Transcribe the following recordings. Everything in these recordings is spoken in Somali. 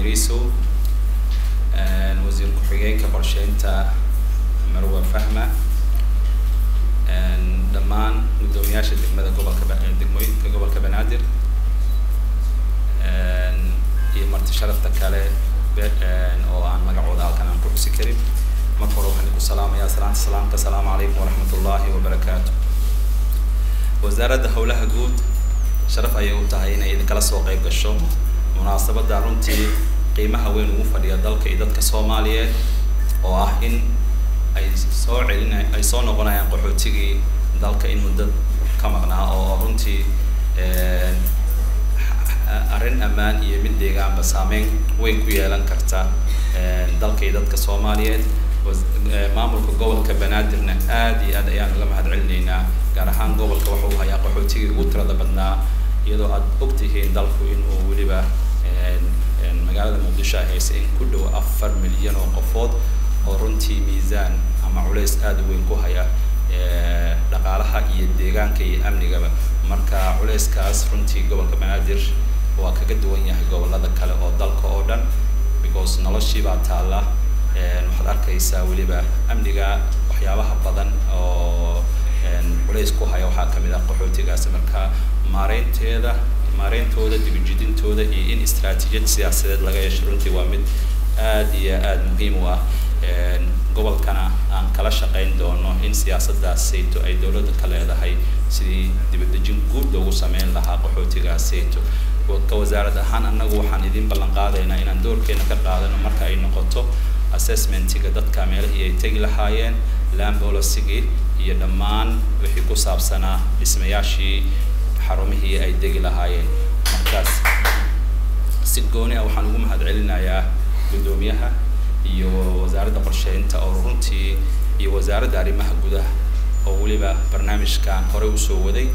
yariisow wasiir ku-xigeenka qorsheynta marwa fahma dhammaan guddoomiyaasha degmada gobolka degmooyinka gobolka banaadir iyo marti sharafta kale oo aan magacooda halkan aan ku xusi karin marka hore waxaan ku salaamayaa salaanta salaamka asalaamu calaykum waraxmat ullaahi wabarakaatu wasaaradda howlaha guud sharaf ayay u tahay inay idinkala soo qayb gasho munaasabadda runtii qiimaha weyn ugu fadhiya dalka iyo dadka soomaaliyeed oo ah in ay soo celina ay soo noqonayaan qaxootigii dalka in muddo ka maqnaa oo runtii arrin ammaan iyo mid deegaanba saameyn weyn ku yeelan karta dalka iyo dadka soomaaliyeed maamulka gobolka banaadirna aad iyo aad ayaan uga mahad celinaynaa gaar ahaan gobolka waxa uu hayaa qaxootigii ugu tirada badnaa iyadoo aad ogtihiin dalku in uu weliba magaalada muqdisho ay haysa in ku dhow afar milyan oo qofood oo runtii miisaan ama culays aada u weyn ku haya dhaqaalaha iyo deegaanka iyo amnigaba marka culayskaas runtii gobolka banaadir waa kaga duwan yahay gobolada kale oo dalka oo dhan because noloshii baa taalla waxaad arkaysaa weliba amniga waxyaabaha badan oo culays ku haya waxaa kamid ah qaxootigaasi marka maareynteeda maareyntooda dibijidintooda iyo in istraatiijiyad siyaasadeed laga yeesho runtii waa mid aad iyo aada muhiim u ah gobolkana aan kala shaqayn doono in siyaasadaas sayto ay dowladda ka leedahay sidii dibadejin guud loogu sameyn lahaa qaxootigaas sayto ka wasaarad ahaan annagu waxaan idin ballan qaadaynaa inaan doorkeena ka qaadano marka ay noqoto assessmentiga dadka meelihii ay tegi lahaayeen land policygii iyo dhammaan wixii ku saabsanaa dhismayaashii xarumihii ay degi lahaayeen markaas si gooni ah waxaan ugu mahad celinayaa guddoomiyaha iyo wasaaradda qorsheynta oo runtii iyo wasaaradda arrimaha gudaha oo weliba barnaamijkan hore usoo waday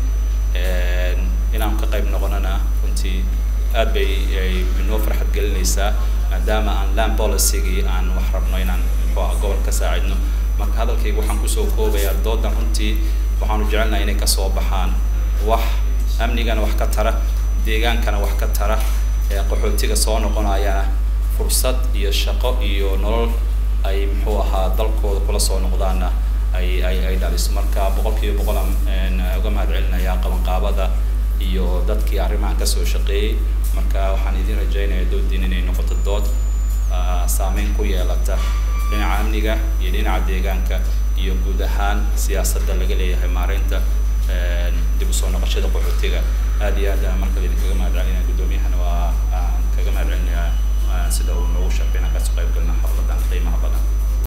inaan ka qayb noqonana runtii aad bay ay inoo farxad gelinaysaa maadaama aan land policygii aan wax rabno inaan muxuu ah gobol ka saacidno marka hadalkayga waxaan kusoo koobayaa doodan runtii waxaanu jecelnahay inay kasoo baxaan wax amnigana wax ka tara deegaankana wax ka tara qaxootiga soo noqonayana fursad iyo shaqo iyo nolol ay muxuu ahaa dalkooda kula soo noqdaana ay ay ay dhaliso marka boqolkiiba boqol aan uga mahad celinayaa qabanqaabada iyo dadkii arrimahan kasoo shaqeeyey marka waxaan idin rajaynayaa doodiin inay noqoto dood saameyn ku yeelata dhinaca amniga iyo dhinaca deegaanka iyo guud ahaan siyaasadda laga leeyahay maareynta dib usoo noqoshada qaxootiga aad iyo aad aan markale idinkaga mahad celinaya guddoomiyahana waa aan kaga mahad celinayaa sida uu noogu shaqeynaa kasoo qayb galna xaflada